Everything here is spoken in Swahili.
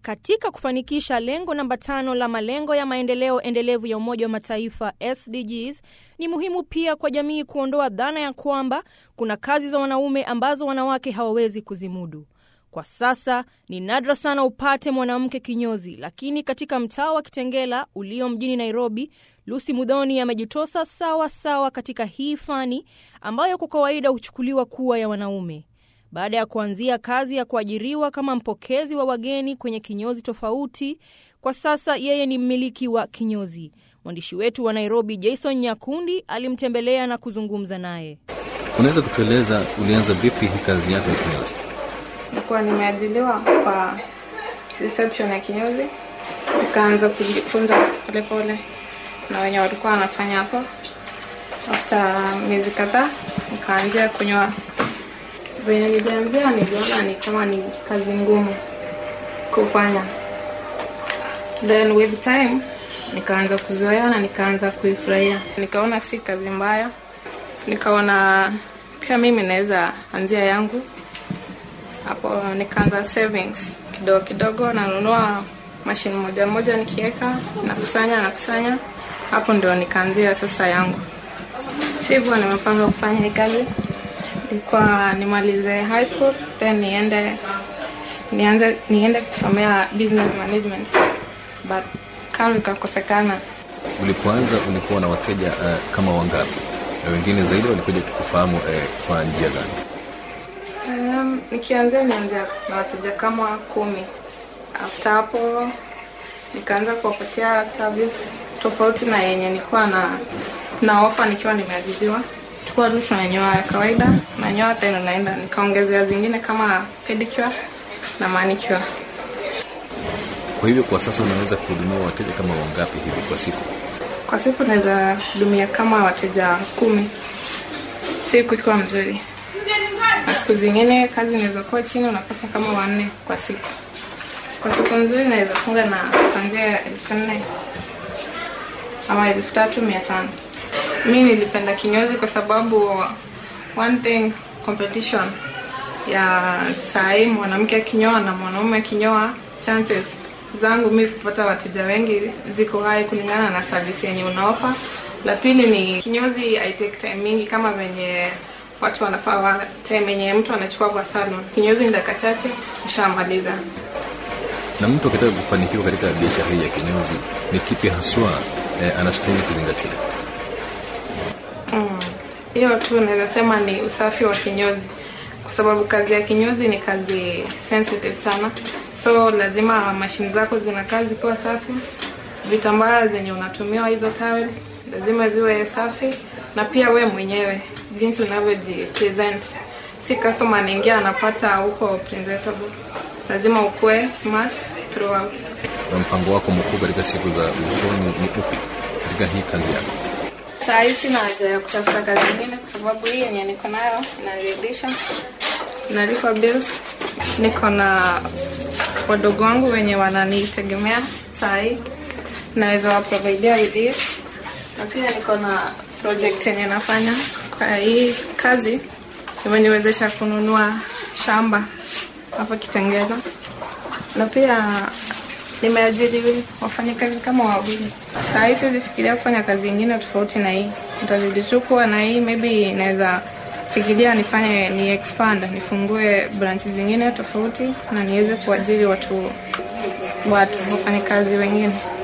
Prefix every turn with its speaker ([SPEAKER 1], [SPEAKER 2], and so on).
[SPEAKER 1] Katika kufanikisha lengo namba tano la malengo ya maendeleo endelevu ya Umoja wa Mataifa SDGs, ni muhimu pia kwa jamii kuondoa dhana ya kwamba kuna kazi za wanaume ambazo wanawake hawawezi kuzimudu. Kwa sasa ni nadra sana upate mwanamke kinyozi, lakini katika mtaa wa Kitengela ulio mjini Nairobi, Lucy Mudhoni amejitosa sawa sawa katika hii fani ambayo kwa kawaida huchukuliwa kuwa ya wanaume. Baada ya kuanzia kazi ya kuajiriwa kama mpokezi wa wageni kwenye kinyozi tofauti, kwa sasa yeye ni mmiliki wa kinyozi. Mwandishi wetu wa Nairobi Jason Nyakundi alimtembelea na kuzungumza naye.
[SPEAKER 2] Unaweza kutueleza ulianza vipi hii kazi yako ya kinyozi?
[SPEAKER 3] Nilikuwa nimeajiliwa kwa reception ya kinyozi, nikaanza kujifunza polepole na wenye walikuwa wanafanya hapo. After miezi kadhaa nikaanzia kunyoa. Venye nilianzia niliona ni kama ni kazi ngumu kufanya, then with time nikaanza kuzoea na nikaanza kuifurahia, nikaona si kazi mbaya, nikaona pia mimi naweza anzia yangu hapo. Nikaanza savings kidogo kidogo, nanunua mashine moja moja, nikiweka nakusanya nakusanya, hapo ndio nikaanzia sasa yangu. Sivyo nimepanga kufanya hii kazi ilikuwa nimalize high school then niende nianze niende kusomea business management but kama ikakosekana.
[SPEAKER 2] Ulipoanza ulikuwa na wateja uh, kama wangapi, na wengine zaidi walikuja kukufahamu uh, kwa njia gani?
[SPEAKER 3] Um, nikianzia nianzia na wateja kama kumi. After hapo nikaanza kuwapatia service tofauti na yenye nilikuwa na na ofa nikiwa nimeajiriwa tulikuwa tu tunanyoa ya kawaida, nanyoa tena naenda, nikaongezea zingine kama pedicure na manicure.
[SPEAKER 2] Kwa hivyo kwa sasa unaweza kuhudumia wateja kama wangapi hivi kwa siku?
[SPEAKER 3] Kwa siku naweza hudumia kama wateja kumi, siku ikiwa mzuri, na siku zingine kazi inaweza kuwa chini, unapata kama wanne kwa siku. Kwa siku nzuri naweza funga na kuanzia elfu nne ama elfu tatu mia tano. Mi nilipenda kinyozi kwa sababu one thing competition ya sahii, mwanamke akinyoa na mwanaume akinyoa, chances zangu mi kupata wateja wengi ziko hai kulingana na service yenye unaofa. La pili ni kinyozi I take time mingi kama venye watu wanafaa wa time yenye mtu anachukua kwa salon. Kinyozi ni dakika chache ushamaliza.
[SPEAKER 2] Na mtu akitaka kufanikiwa katika biashara hii ya kinyozi, ni kipi haswa eh, anastahili kuzingatia?
[SPEAKER 3] hiyo mm, tu naweza sema ni usafi wa kinyozi, kwa sababu kazi ya kinyozi ni kazi sensitive sana, so lazima mashine zako zinakaa zikiwa safi. Vitambaa zenye unatumiwa hizo towels lazima ziwe safi, na pia we mwenyewe jinsi unavyojipresent, si customer anaingia anapata huko presentable, lazima ukuwe smart throughout.
[SPEAKER 2] Na mpango wako mkuu katika siku za usoni ni upi katika hii kazi yako?
[SPEAKER 3] Saa hii sina haja ya kutafuta kazi nyingine kwa sababu hii yenye niko nayo inaridhisha, nalipa bills, niko na wadogo wangu wenye wananitegemea. Saa hii naweza waprovidea with this, na pia niko na project yenye nafanya kwa hii kazi imeniwezesha kununua shamba hapa Kitengela, na pia nimeajiri wafanyakazi kama wawili. Saa hii siwezi fikiria kufanya kazi ingine tofauti na hii, nitazidi tu kuwa na hii. Maybe naweza fikiria nifanye ni expand, nifungue branch zingine tofauti na niweze kuajiri watu watu wafanyakazi wengine.